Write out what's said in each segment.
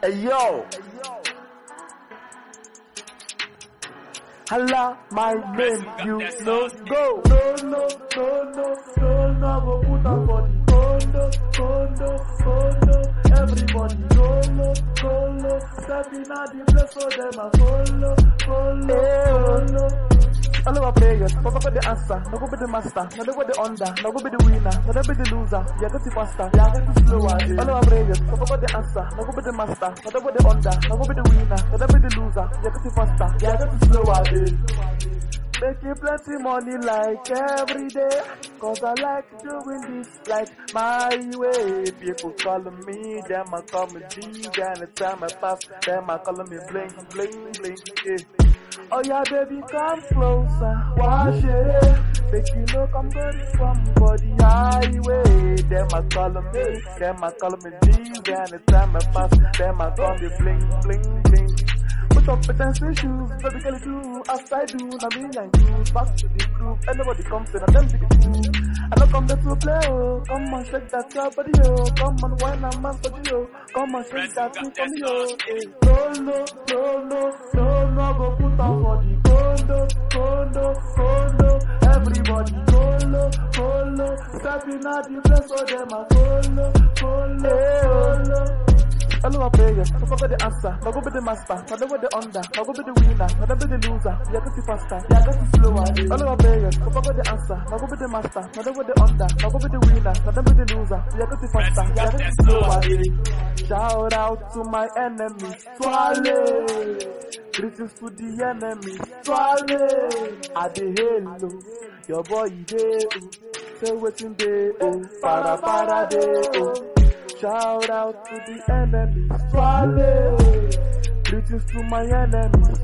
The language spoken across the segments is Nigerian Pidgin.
Hey yo. Hala, my name, you no go. No, no, no, no, no, no, go put on body. Condo, condo, condo. Everybody, solo, solo. Stepping out the place for them, I follow, follow, follow. All our prayers, Papa got the answer, no go be the master, no go be the under, no go be the winner, no go be the loser, yeah go the faster, yeah go the slower. All our prayers, Papa got the answer, no go be the master, no go be the under, no go be the winner, no go be the loser, yeah go the faster, yeah go the slower. Making plenty money like every day, cause I like doing this like my way. People calling me, them I call me G, anytime I pass, them I calling me bling, bling, bling, yeah. Oh yeah, baby, come closer. Wash it. Make you know I'm good from body highway. Them I call me, them I call me G. Anytime I pass, them I call me bling, bling, bling. Put up with shoes, baby girl do as I do. Now me and you back to the group. Anybody comes in, and them big two. I don't come there to play, oh. Come on, shake that your body, oh. Come on, wine and man for you, oh. Come on, shake that thing for me, oh. Eh. No, no, no, no, no, no, go put on for the condo, condo, condo. Everybody follow, follow. Stepping out the place for them, I follow, follow, follow. All our prayers, no go be the answer, no go be the master, no go be the under, no go be the winner, no go be the loser, yeah go the faster, yeah go the slower. All our prayers, no go be the answer, no go be the master, no go be the under, no go be the winner, no go be the loser, yeah go the faster, yeah go the slower. Shout out to my enemies, Swale. Greetings to the enemies, Swale. I dey hello, your boy dey oh, say wetin dey oh, para para dey oh. Shout out to the enemies, Swale. Greetings to my enemies,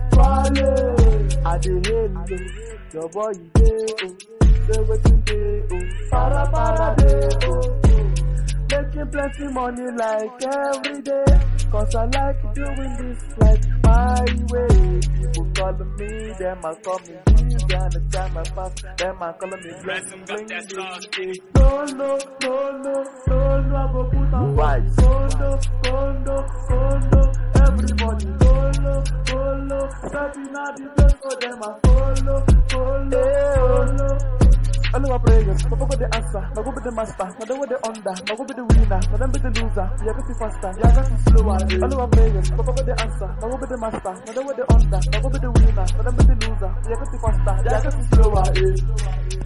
Swale. I dey hello, your boy dey oh, say wetin dey oh, para para dey oh. Making plenty money like every day, cause I like doing this like my way. People calling me, them I call me G's, and the time I pass, them I calling me bling bling bling. No, no, no, no, no, no, I go put on Right. condo, condo, condo. Everybody follow, follow. Stepping out the place for them, I follow, follow, follow. All our prayers, no go be the answer, no go be the master, no go be the under, no go be the winner, no them be the loser, yeah go the faster, yeah go the slower. All our prayers, no go be the answer, no go be the master, no go be the under, no go be the winner, no them be the loser, yeah go the faster, yeah go the slower.